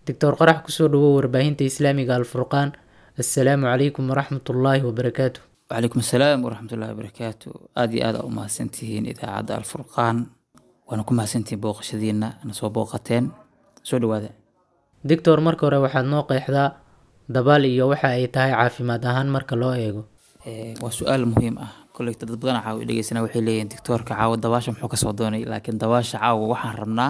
doctor qarax kusoo dhawow warbaahinta islaamiga alfurqaan assalaamu calaykum waraxmatullaahi wabarakaatu وعليكم السلام ورحمة الله وبركاته آدي آد أو mahadsantihiin idaacadda alfurqaan waana ku mahadsantihiin booqashadiina na soo booqateen soo dhawaada doctor marka hore waxaad noo qeexdaa dabaal iyo waxa ay tahay caafimaad ahaan marka loo eego Eh, waa su-aal muhiim ah koleyta dad badan caawa dhegeysana waxay leeyihin doctoorka caawa dabaasha muxuu kasoo doonay laakiin dabaasha caawa waxaan rabnaa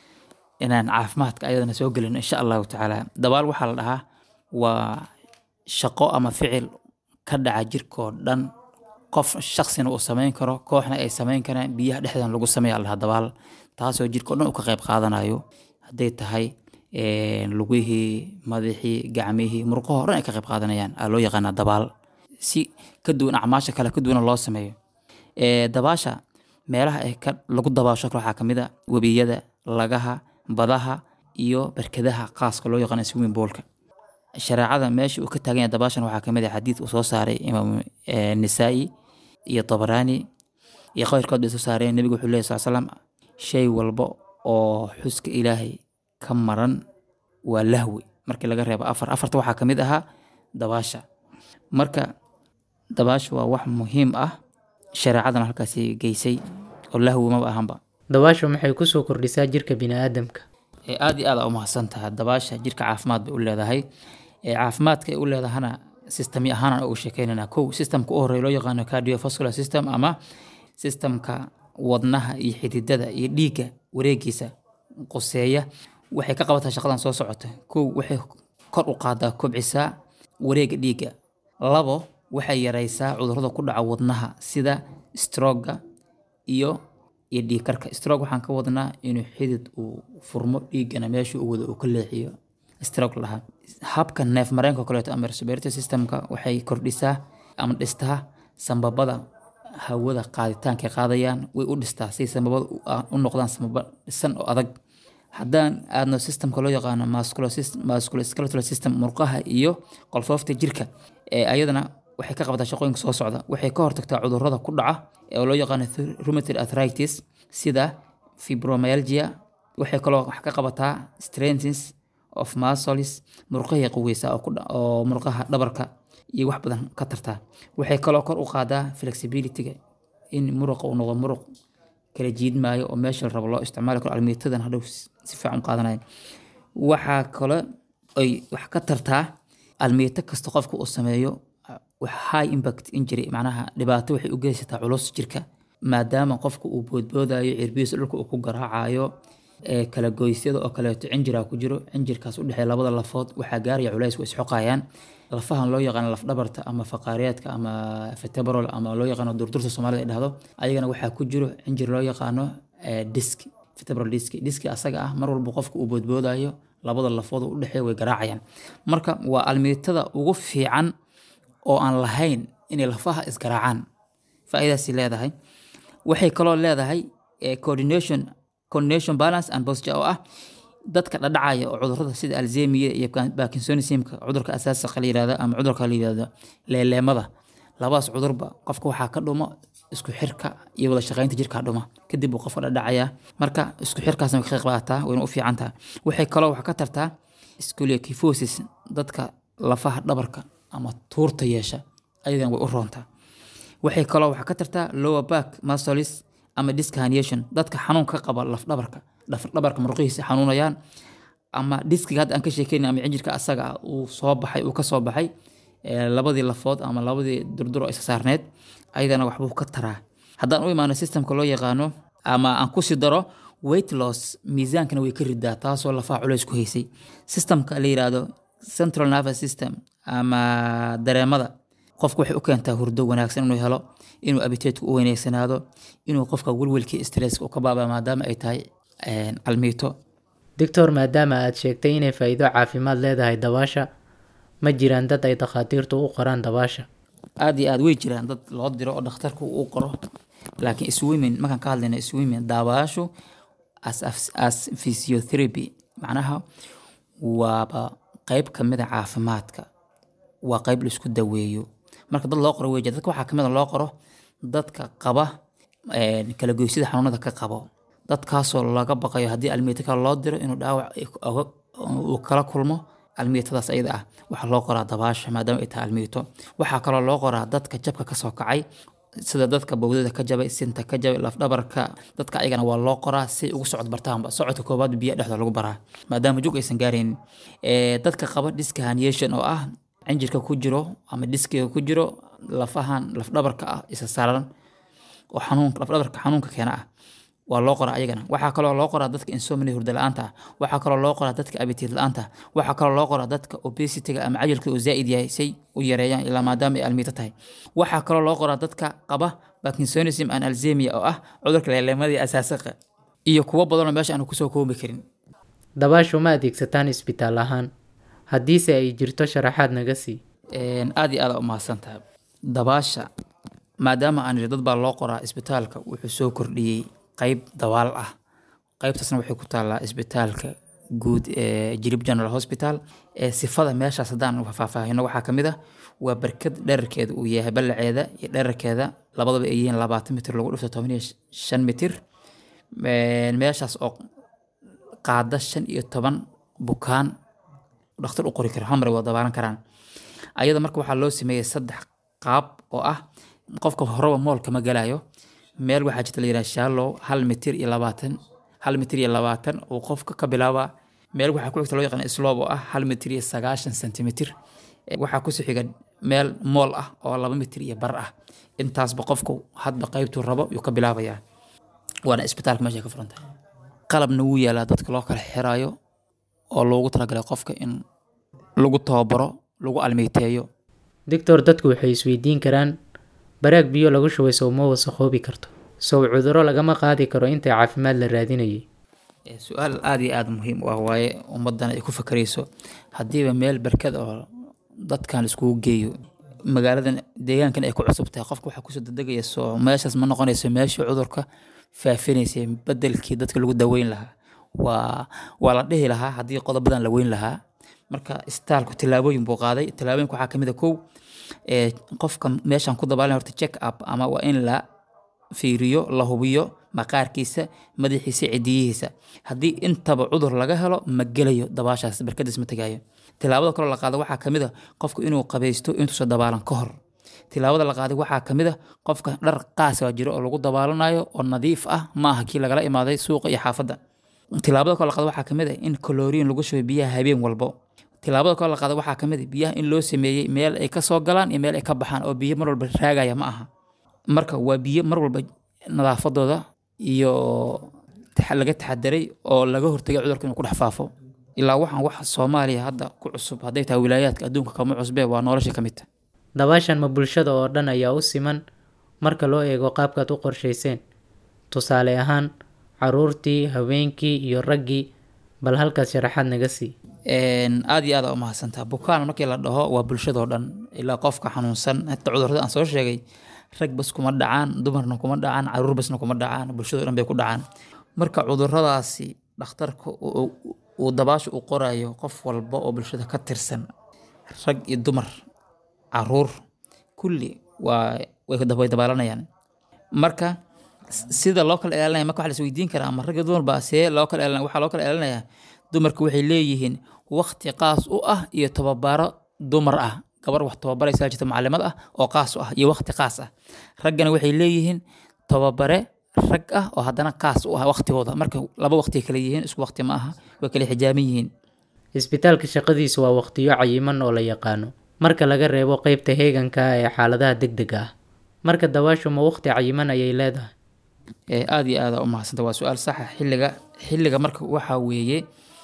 inaan caafimaadka ayadana soo gelino insha allahu tacaala dabaal waxaa la dhahaa waa shaqo ama ficil ka dhaca jirkoo dhan qof shaksina uu samayn karo kooxna ay samayn karaan biyaha dhexdan lagu sameeya la dhahaa dabaal taasoo jirkao dhan uu ka qayb qaadanayo hadday tahay eh, lugihii madaxii gacmihii murqahoo dhan ay ka qayb qaadanayaan aa loo yaqaanaa dabaal si ka duwan acmaasha kale ka duwana loo sameeyo Eh, dabaasha meelaha ay ka lagu dabaasho kale waxaa kamid a webiyada lagaha badaha iyo barkadaha qaaska loo yaqaano swimming poolka shareecada meesha uu ka taagan yahay dabaashan waxaa kamid ah xadiid uu soo saaray imaam eh, nisaa'i iyo tabaraani iyo qayrkood bay soo saareen nebigu wuxuu leeyahy sal slam shay walba oo xuska ilaahay ka maran waa lahwi markii laga reebo afar afarta waxaa kamid ahaa dabaasha marka dabaasha waa wax muhiim ah shareecadana halkaasi geysay oo lahwi maba ahanba dabaashu maxay kusoo kordhisaa jirka biniaadamka ee aad iyo aad aa u mahadsan tahay dabaasha jirka caafimaad bay u leedahay ee caafimaadka ay u leedahana sistami ahaan ugu sheekeynana kow sistamka u horeeya loo yaqaano cardiovascular system ama sistamka wadnaha iyo xididada iyo dhiigga wareegiisa qoseeya waxay ka qabataa shaqadan soo socota kow waxay kor u qaadaa kobcisaa wareega dhiigga labo waxay yareysaa cudurrada ku dhaca wadnaha sida stroga iyo iyo dhiig karka stroke waxaan ka wadnaa inuu xidid uu furmo dhiiggana meesha uu wado uu ka leexiyo stroke lahaa habka neef mareenka kaleeto ama respiratory systemka waxay kordhisaa ama dhistaa sambabada hawada qaaditaanka ay qaadayaan way u dhistaa si sambabada u- ah, u noqdaan sambaba dhisan oo adag haddaan aadno systemka loo yaqaano musculosis- musculoskeletal system murqaha iyo qolfoofta jirka ee ayadana waxay ka qabataa shaqooyinka soo socda waxay ka hortagtaa cudurrada ku dhaca ee loo yaqaano th- rheumatoid arthritis sida fibromyalgia waxay kaloo wax ka qabataa strengths of muscles murqahay qaweysaa oo ku dha- oo murqaha dhabarka iyo wax badan ka tartaa waxay kaloo kor u qaadaa flexibilityga in muruqa uu noqdo muruq kala jiidmaayo oo meesha la rabo loo isticmaali karo almiitadan hadhow si si fiican u qaadanayo waxaa kale ay wax ka tartaa almiito kasta qofka uu sameeyo wax high impact injury macnaha dhibaato waxay u geysataa culus jirka maadaama qofka uu boodboodayo cirbihiisa dhulka uu ku garaacayo ee kala goysyada oo kaleeto cinjiraa ku jiro cinjirkaas u dhexeeya labada lafood waxaa gaaraya culays way isxoqayaan lafahan loo yaqaano lafdhabarta ama faqaariyaadka ama vertebral ama loo yaqaano durdurta soomaalida ay dhahdo ayagana waxaa ku jiro cinjir loo yaqaano eh, disk vertebral disk diski asaga ah mar walba qofka uu boodboodayo labada lafood u dhexeeya way garaacayaan marka waa almiitada ugu fiican oo aan lahayn inay lafaha isgaraacaan faa'iidaasi leedahay waxay kaloo leedahay eh, coordination coordination balance and posture oo ah dadka dhadhacaya oo cudurrada sida alzemiya iyo parkinsonismka cudurka asaasiga la yirahdo ama cudurka la yirahdo leeleemada labadaas cudurba qofka waxaa ka dhuma isku xirka iyo wada shaqaynta jirka dhuma kadib uu qofka dhadhacaya marka isku xirkaasna way ka qayb qaadataa wayna u fiican tahay waxay kaloo wax ka tartaa scoliokifosis dadka lafaha dhabarka ama tuurta yeesha ayadana way u roontaa waxay kaloo wax ka tartaa lower back muscles ama disc herniation dadka xanuun ka qaba laf dhabarka laf dhabarka murqihiisa xanuunayaan ama diskiga hadda aan ka sheekeyn ama cinjirka asaga ah uu soo baxay uu ka soo baxay ee, labadii lafood ama labadii durdur oo iska saarneed ayadana waxbuu ka taraa haddaan u imaano systemka loo yaqaano ama aan kusii daro weight loss miisaankana way ka ridaa taasoo lafaha culays ku haysay systemka la yiraahdo central nervous system ama dareemada qofku waxay u keentaa hurdo wanaagsan inuu helo inuu abiteedku u wanaagsanaado inuu qofka welwelkii stresska uu ka baaba maadaama ay tahay een, almiito doctor maadaama aad sheegtay inay faa'iido caafimaad leedahay dabaasha ma jiraan dad ay dhakhaatiirtu u qoraan dabaasha aad iyo aad way jiraan dad loo diro oo dhakhtarku uu qoro laakiin swimming markaan ka hadlayna swimming daawaashu as, as, as physiotherapy macnaha waaba qeyb kamid a caafimaadka waa qeyb laisku daweeyo marka dad loo qoro wey jira dadka waxaa kamid a loo qoro dadka qaba een, kala goysida xanuunada ka qabo dadkaasoo laga baqayo haddii almiito kale loo diro inuu dhaawac ay- oga uu kala kulmo almiitadaas ayada ah waxaa loo qoraa dabaasha maadaama ay tahay almiito waxaa kaloo loo qoraa dadka jabka kasoo kacay sida dadka bowdada ka jabay sinta ka jabay lafdhabarka dadka ayagana waa loo qoraa si ay ugu socod bartaanba socodka koobaad biyaha dhexda lagu baraa maadaama jug aysan gaaraynin dadka qaba diska herniation oo ah cinjirka ku jiro ama diskiga ku jiro lafahan lafdhabarka ah isa saaran oo xanuun lafdhabarka xanuunka keena ah waa loo qoraa ayagana waxaa kaloo loo qoraa dadka insomnia hurda la-aanta ah waxaa kaloo loo qoraa dadka abitiid la-aanta ah waxaa kaloo loo qoraa dadka obesitiga ama cajalka uu zaa'id yahay say u yareeyaan ilaa maadaama ay almiito tahay waxaa kaloo loo qoraa dadka qaba parkinsonism and alzemia oo ah cudurka leeleemadii asaasaqa iyo kuwo badanoo meesha aanu kusoo koobi karin dabaashu ma adeegsataan isbitaal ahaan haddiise ay jirto sharaxaad naga sii aad iyo aad u mahadsantaha dabaasha maadaama aan dad baa loo qoraa isbitaalka wuxuu soo kordhiyey qayb dabaal ah qaybtaasna waxay ku taallaa isbitaalka guud ee jirib general hospital ee sifada meeshaas haddaan faahfaahino waxaa ka mid ah waa barkad dherarkeeda uu yahay ballaceeda iyo dherarkeeda labadaba ay yihiin labaatan mitir lagu dhifto toban iyo shan mitir meeshaas oo qaada shan iyo toban bukaan dhakhtar u qori karo hal mar ay wada dabaalan karaan ayada marka waxaa loo sameeyey saddex qaab oo ah qofka horeba moolka ma galayo meel waxaa jirta la yidhaha shallow hal mitir iyo labaatan hal mitir iyo labaatan uu qofka ka bilaaba meel waxaa ku xigta loo yaqaan slob oo ah hal mitir iyo sagaashan sentimitir waxaa kusii xiga meel mool ah oo laba mitir iyo bar ah intaasba qofku hadba qaybtuu rabo yuu ka bilaabayaa waana isbitaalka meesha ka furan tahay qalabna wuu yaalaa dadka loo kala xiraayo oo loogu talagalay qofka in lagu tababaro lagu almeyteeyo doctor dadku waxay isweydiin karaan baraag biyo lagu shubay sow ma wasaqoobi karto sow cuduro lagama qaadi karo inta caafimaad la raadinayay su-aal aada iyo aada muhiim u ah waaye ummaddan ay ku fakarayso haddiiba meel barkad oo dadkan iskugu geeyo magaaladan deegaankan ay ku cusub tahay qofka waxaa kusoo dedegaya soo meeshaas ma noqonayso meeshii cudurka faafinaysay bedelkii dadka lagu daweyn lahaa waa waa la dhihi lahaa haddii qodobadan la weyn lahaa marka istaalku tillaabooyin buu qaaday tillaabooyinka waxaa kamid a kow qofka meeshan ku dabaalan horta check up ama waa in la fiiriyo la hubiyo maqaarkiisa madaxiisa cidiyihiisa haddii intaba cudur laga helo ma gelayo dabaashaas barkadiis ma tegaayo tilaabada kaloo la qaado waxaa kamid a qofka inuu qabaysto intuusa dabaalan ka hor tilaabada la qaaday waxaa kamid a qofka dhar qaas waa jiro oo lagu dabaalanayo oo nadiif ah ma aha kii lagala imaaday suuqa iyo xaafadda tilaabada kaloo la qaado waxaa kamid a in kaloriin lagu shubay biyaha habeen walbo tilaabada kaloo la qaado waxaa kamid a biyaha in loo sameeyey meel ay kasoo galaan iyo meel ay ka baxaan oo biyo mar walba raagaya ma aha marka waa biyo mar walba nadaafadooda iyo laga taxadaray oo laga hortagay cudurka inuu ku dhex faafo ilaa waxaan wax soomaaliya hadda ku cusub hadday tahay wilaayaadka adduunka kama cusbee waa nolosha ka mid ta dabaashan ma bulshada oo dhan ayaa u siman marka loo eego qaabkaad u qorshayseen tusaale ahaan caruurtii haweenkii iyo raggii bal halkaas sharaxaad naga sii aada iyo aada umahadsantaa bukaan markii la dhaho waa bulshadoo dhan ilaa qofka xanuunsan hata cudurrada aan soo sheegay rag bas kuma dhacaan dumarna kuma dhacaan caruur basna kuma dhacaan bulshadoo dhan bay ku dhacaan marka cudurradaasi dhakhtarka uu dabaasha u qorayo qof walba oo bulshada ka tirsan rag iyo dumar caruur kulli waa way dabaalanayaan marka sida loo kala ilaalinaya marka waxa la isweydiin karaa ama rag iyo dumar baa see loo kala ilaalinaya waxaa loo kala ilaalinayaa dumarku waxay leeyihiin waqti qaas u ah iyo tababaro dumar ah gabar wax tababaraysa jirta maclimad ah oo qaas u ah iyo waqti qaas ah raggana waxay leeyihiin tababare rag ah oo haddana qaas u ah waqtigooda marka laba waqti kala yihiin isku waqti ma aha way kala xijaaban yihiin isbitaalka shaqadiisu waa waqtiyo cayiman oo la yaqaano marka laga reebo qeybta heeganka ee xaaladaha degdega ah marka dabaashu ma waqti cayiman ayay leedahay aada iyo aada umahadsanta waa su-aal saxa xilliga xilliga marka waxaa weeye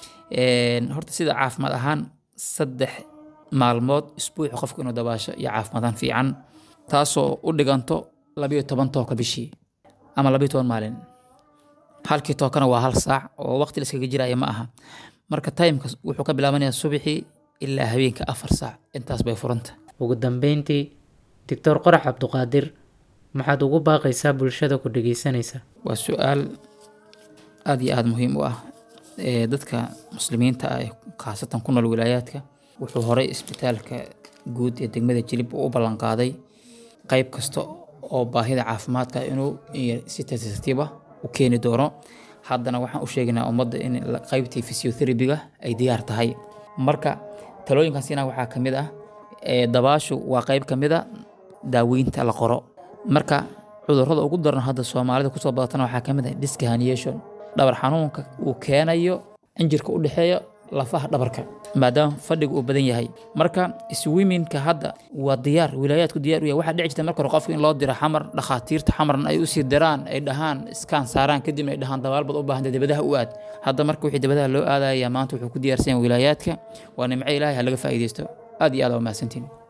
horta sida caafimaad ahaan saddex maalmood isbuuci qofku inuu dabaasho iyo caafimaadaan fiican taasoo u dhiganto labayo toban tooka bishii ama labayo toban maalin halkii tookana waa hal saac oo waqti laskaga jiraya ma aha marka timeka wuxuu ka bilaabanayaa subaxii ilaa habeenka afar saac intaas bay furanta ugu dambeyntii doctor qorax cabduqaadir maxaad ugu baaqaysaa bulshada ku dhegeysanaysa waa su-aal aada iyo aada muhiim u ah dadka muslimiinta ah khaasatan ku nool wilaayaadka wuxuu horay isbitaalka guud ee degmada jilib u ballanqaaday qeyb kasta oo baahida caafimaadka inuu si tartiib ah u keeni doono haddana waxaan u sheegaynaa ummadda in la- qaybtii physiotherapy-ga ay diyaar tahay marka talooyinkaasina waxaa ka mid ah ee, dabaashu waa qayb ka mid a daaweynta la qoro marka cudurrada ugu daran hadda soomaalida kusoo badatana waxaa ka mid ah disc herniation dhabar xanuunka uu keenayo injirka u dhexeeya lafaha dhabarka maadaama fadhiga uu badan yahay marka swimmingka hadda waa diyaar wilaayaadku diyaar u yahay waxaa dhici jirta marka hore qofka in loo diro xamar dhakhaatiirta xamarna ay usii diraan ay dhahaan iskaan saaraan kadibna ay dhahaan dabaal bad u baahanta dibadaha u aad hadda marka wixii dibadaha loo aadaya maanta wuxuu ku diyaarsan yahay wilaayaadka waa nimco ilaahay ha laga faa'iidaysto aad iyo aad waa mahadsantiin